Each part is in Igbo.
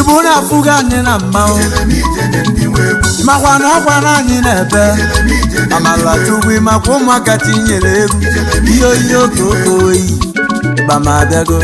igbo na-afụgo anyị na mmanwụ makwa na ọkwa na anyị na-ebe amala chukwu makwa ụmụaka tinyere egwu ihe oyi okoko oyi bamabịago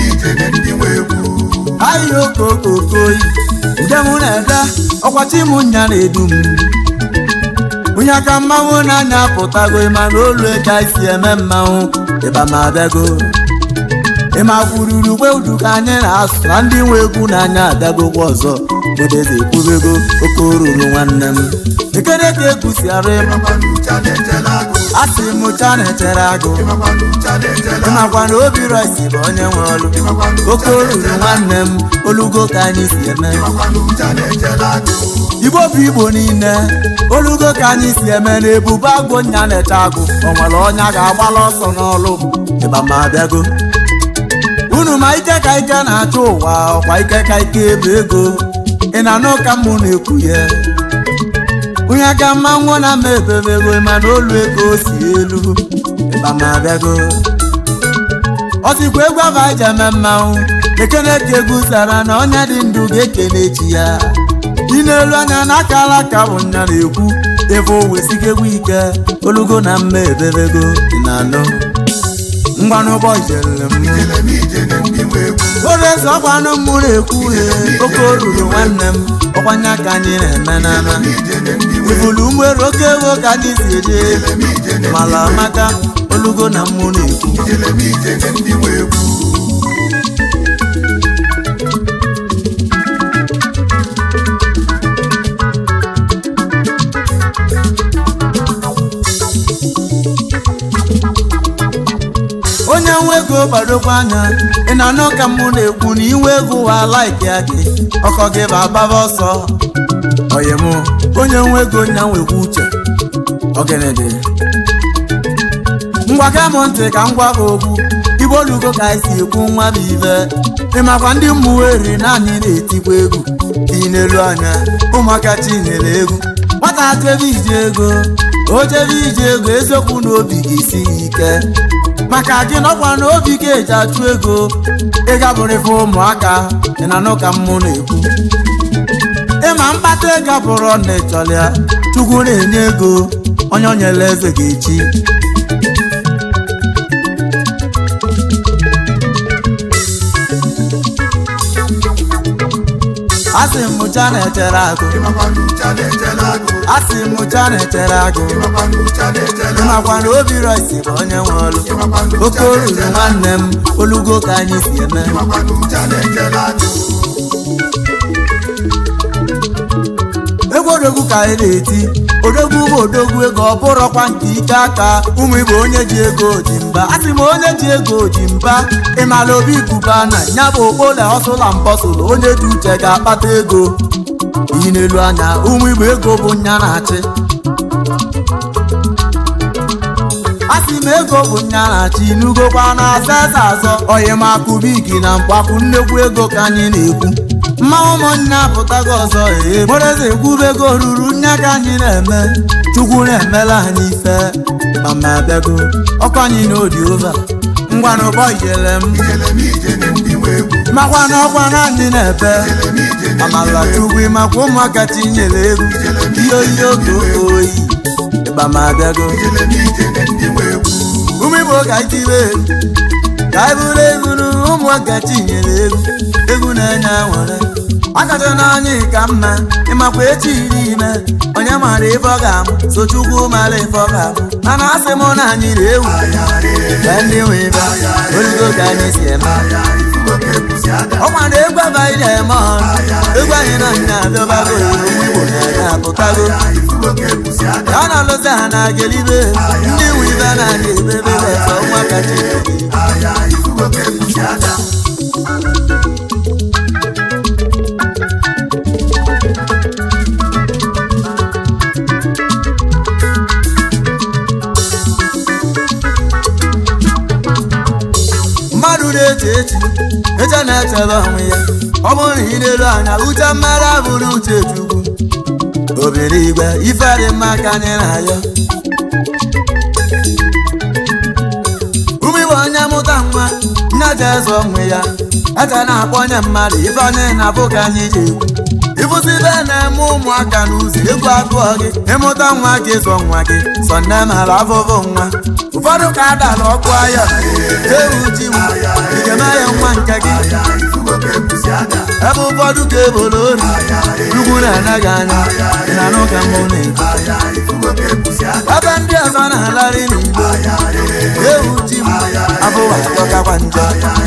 ahịa okokoko oyi ude mụ na-ede ọkwachi m nya na-edu m onye aka mmanwụ na-anya apụtago ịma na olu ka isi eme mmanwụ ịbamabịago ịma kwururu ugbe udu ka anyị na-asụ na ndị nwe egwu n'anya abịagokwa ọzọ bodeze ekwubego oke oruru nwanne m ekere ka ekwusiara asị m cha na-echere agụ ịmakwa na obi rọsi bụ onye nwe ọlụ oke oruru nwanne m olugo ka anyị si eme igbo bụ igbo niile olugo ka anyị si eme na ebube agụ nya na-eche agụ o nwere ọnya ga-agbala ọsọ n'ọlụ ịba ma abịago unu ma ike ka ike na-achọ ụwa ọkwa ike ka ike ebe ego ị na-anụ ka mụ na-ekwu ya onye ka mmanwụ na ama ebebego mana olu ego si elu ịba ma abịago ọ sịkwa egwu aba ji eme mmanwụ ekene ka egwu zara na onye dị ndụ ga-ekene echi ya ị na-elu anya n'aka alaka bụ nya na-ekwu ebe o wesigo egwu ike olugo na mma ebebego ị na-anụ ngwanụ ụbọchị jere m eze ọkwanụ m na-ekwu he oke oruru nwanne m ọkwanye ka anyị na-eme n'ama ifulu nwere oke ego ka anyị si eje mala amaka olugo na mmụ na-ekwu onye nwe ego gbadokwa anya ị na-anụ ka mụ na-ekwu na inwe ego wa laiki ya gị ọkọ gị bụ agbaba ọsọ oyi mụ onye nwe ego nya nwekwa uche ogenede ngwa ka m ntị ka m gwa gị okwu igbo olugo ka anyị si ekwu nwa bụ ibe ịmakwa ndị mmụweri naanị na-etikwa egwu dị n'elu anya ụmụaka chinyere egwu nwata chebe ije ego o chebe ije ego eziokwu na obi ga-esi ya ike maka gị nọkwa na obi ga-eji achụ ego ịgabụrụ ife ụmụaka ị na-anụ ka mmụ na-ekwu ịma mkpata ego bụrụ na ịchọrọ ya chukwu na-enye ego onye o nyere eze ga-echi asị m mụcha na-echere agụ asị m mụcha na-echere agụ ịmakwa na obi rọsi bụ onye nwe ọlụ oke oruru nwanne m olugo ka anyị si eme egwu odogwu ka anyị na-eti odogwu bụ odogwu ego ọ bụrọkwa nke ike aka ụmụ igbo onye ji ego ji mba asị m onye ji ego ji mba ịmala obi kuba na ya bụ okpole ọsụla mbọsụlụ onye dị uche ga-akpata ego iyi n'elu anya ụmụ igbo ego bụ nya na-achị asị m ego bụ nya na-achị n'ugokwa na-aza eze azọ oyimakubigi na mkpakwụ nnekwu ego ka anyị na-ekwu mmanwụ ụmụnne apụtago ọzọ ee moreze ekwubego ruru nya ka anyị na-eme chukwu na-emela anyị ife mama abịago ọkwa anyị na odi ova ngwa na ụbọ ijele m makwa na ọkwa na anyị na-ebe amala chukwu makwa ụmụaka tinyere egwu ihe oyi oge oke oyi ịba ma abịago ụmụ igbo ka itibe ka anyị bụrụ egwu na ụmụaka tinyere egwu egwu na-enye nwere akacha n'anya ka mma ịmakwa echi iri ime onye mara ife ọ ga-amụ so chukwu mara ife ọ ga-amụ mana asị m na anyị na-ewu ka ndị nwe ibe olugo ka anyị si eme ọkwa na egwu abaghị na-eme ọrụ egwu anyị na nya abịabago ụmụ igbo na-anya apụtago ya na alụzi ha na agelibe ndị nwe ibe na-anya ebebe efe ọnwa kacha mmadụ na-eche echi eche na-echebe onwe ya ọ bụrụ na ị na-elu anya uche mmadụ abụrụ uche chukwu obere igwe ife dị mma ka anyị na-ayọ ụmụ igbo onye mụta nwa nna aja eze onwe ya ete na-akpọ onye mmadụ ife onye na-abụ ka anyị ji ekwu ịbụzibe na-eme ụmụaka n'ụzọ egwu agụọ gị ịmụta nwa gị zụọ nwa gị sọ nne mara afụfụ nwa ụfọdụ ka adala ọkụ aya ewu ji m igeme ya nwa nke gị ebe ụfọdụ ka ebolo ori ugwu na-anaghị anya ị na-anụ ka mbụ na-ekwu ebe ndị ọzọ na-alarị n'igbo ewu ji m abụwa adọkakwa njọ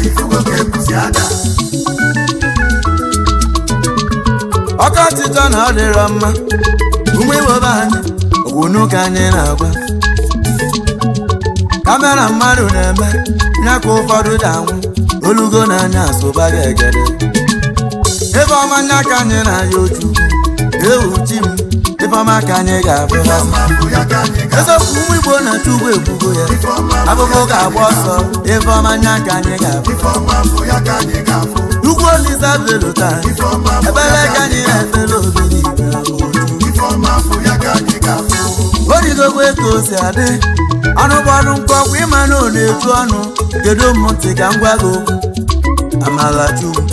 ọkọchịchọ na ọ dịrọ mma ụmụ iwobe anyị ogwunu ka anyị na-agwa kamera mmadụ na-eme ya ka ụfọdụ ji anwụ olugo n'anya asụba gị egede ebe ọma nya ka anyị na-aya otu ewu chi m ebe ọma ka anyị ga-abụ eziokwu ụmụ igbo na-achụ ugbo ebugo ya abụbụ ga-agba ọsọ ebe ọma nya ka anyị ga-abụ ugwu olisa velota ebere ka anyị na-efere obiri igwe origogwe ka o si adị ọnụ bọọlụ mkpọkwa ịma na ọ na-eju ọnụ kedu mmụntị ka m gwa gị okwu amalachukwu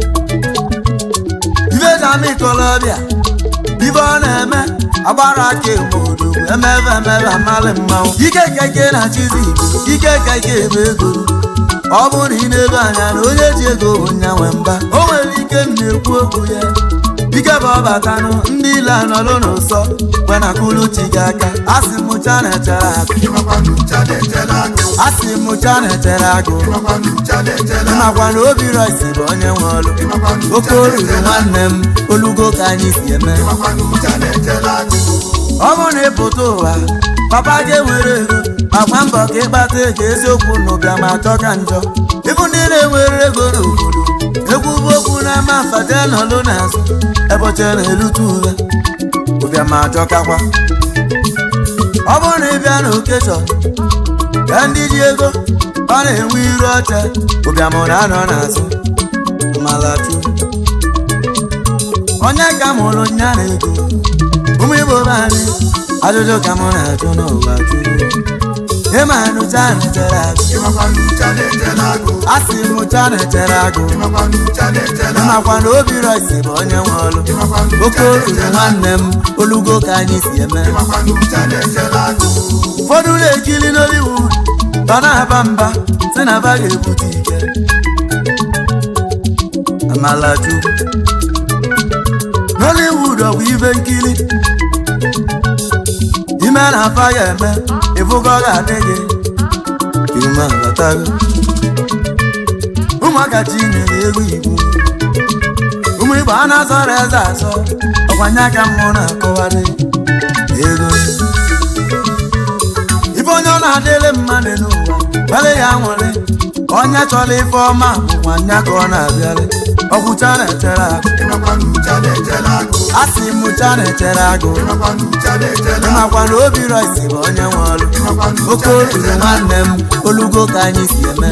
ibejama ikolobịa ibe ọ na-eme agbara aka emodo emebe emebe amalị mmanwụ ike keke na chizi ike keke ebe ego ọ bụrụ na ị na-ebe anya na onye ji ego bụ nyanwe mba o nwere ike m na-ekwu okwu ya ike bụ ọbatanụ ndị ile anọlụ n'ụsọ kwenakulu chi gị aka asị m cha na-echere agụ asị m cha na-echere agụ ịmakwa na obi roisi bụ onye nwe ọlụ oke oruru nwanne m olugo ka anyị si eme ọ bụrụ na ịpụta ụwa papa gị nwere ego agba mbọ ka ịkpata ego eziokwu na ụbịa ma achọ ka njọ ịbụ ndị na-enwere ego n'obodo egwu bụ okwu na-ama mfate nọlụ n'azụ eboche na-elute ule ụbịa ma achọkakwa ọ bụrụ na ịbịa na okechọn ka ndị ji ego ọ na-enwe iru ọcha ụbịam na-anọ n'azụ malachu onye ka mụrụ nya na ego ụmụ igbo be anyị ajụjụ ka mụ na-ajụ n'ụwa jụrụ ịma nụcha na-echere agụ asị m cha na-echere agụ ịmakwa na obi roisi bụ onye nwe ọlụ oke oruru nwanne m olugo ka anyị si eme ụfọdụ na-ekiri n'Hollywood ọ na-aba mba si na ba ga-ebute ike amalachukwu Nollywood ọ bụ ibe nkiri ime na afa ya eme ịfụgo ga-adị gị iruma batago ụmụaka chinyere egwu igbo ụmụ igbo a na-azọrọ eze azọ ọkwanye aka mmụọ na-akọwarị ego ife onye ọ na-adịrị mmadụ n'ụwa gbere ya nwere onye chọrọ ife ọma bụkwa nya ka ọ na-abịarị ọkwụcha na-echere agụ asị m cha na-echere agụ ịmakwa na obi roisi bụ onye nwe ọrụ oke oruru nwanne m olugo ka anyị si eme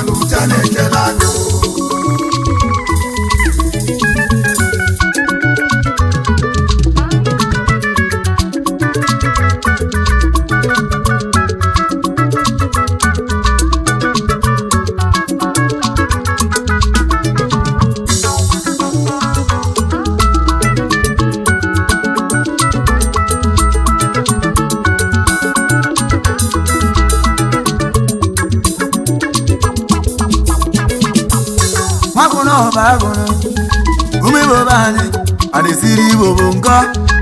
nwakwụna ọba agụrụ ụmụ igbo be anyị a na-esiri igbo bụ nkọ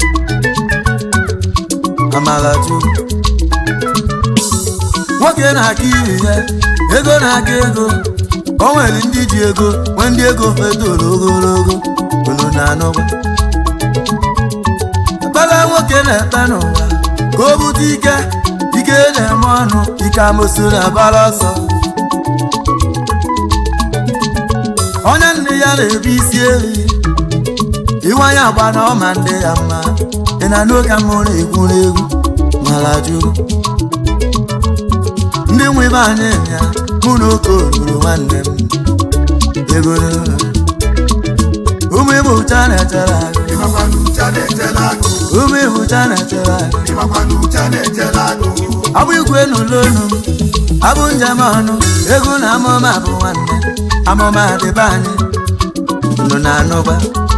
amalachu nwoke na-aka iri ya ego na-aka ego o nwere ndị ji ego nwee ndị ego fedoro ogologo unu na-anụkwa ekpere nwoke na-ekpe n'ụwa ka o bute ike ike na-eme ọnụ ike amosu na-abara ọsọ onye nne ya na-ebu isi ehi iwanye agba na ọma ndị ya mma ị na n'oge mmụ na-egwu n'egwu mara jụrụ ndị nwe ibe anyị ya mụ na oke oruru nwanne m ego ụmụ ibu cha na-echere agụ ụmụ ibu cha na-echere agụ abụ igwe n'ụlọ olu m abụ njem ọnụ ego na amụma bụ nwanne amụma dịbe anyị nụ na anụba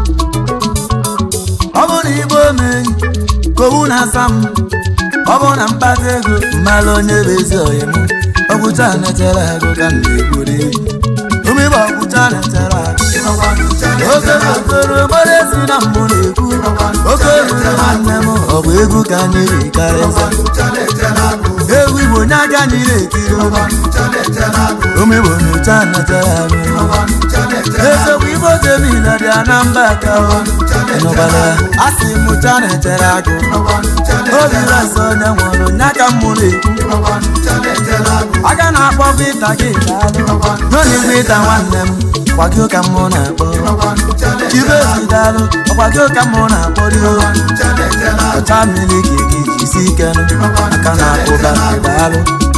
ọ bụ na igbo omenyi ka owu na-asa m ọ bụ na mkpata ego mmalụ onye bụ ezi ọyị m ọgwụcha na-echere agụ ka m na-ekwuri umigbo ọgwụcha na-echere agụ oke okoro gbara ezi na mbụ na-ekwu oke ruru nwanne m ọ bụ egwu ka anyị rikarịza egwu igbo nye aka anyị na-ekiri umigbo nyocha na-echere agụ ezekwu igbo temina dị anamba ka nụbara a sị mụcha na-echere agụ obi rasa onye nwụrụ nya ka m mụrụ ekwu aka na-akpọ vita gị n'oge vita nwanne m kwagị ka mụ na-akpọ ibe ezidalụ ọkwagị ka mụ na-akpọ rio ọcha mmiri ka gị jisi ike aka na-akpụba daalụ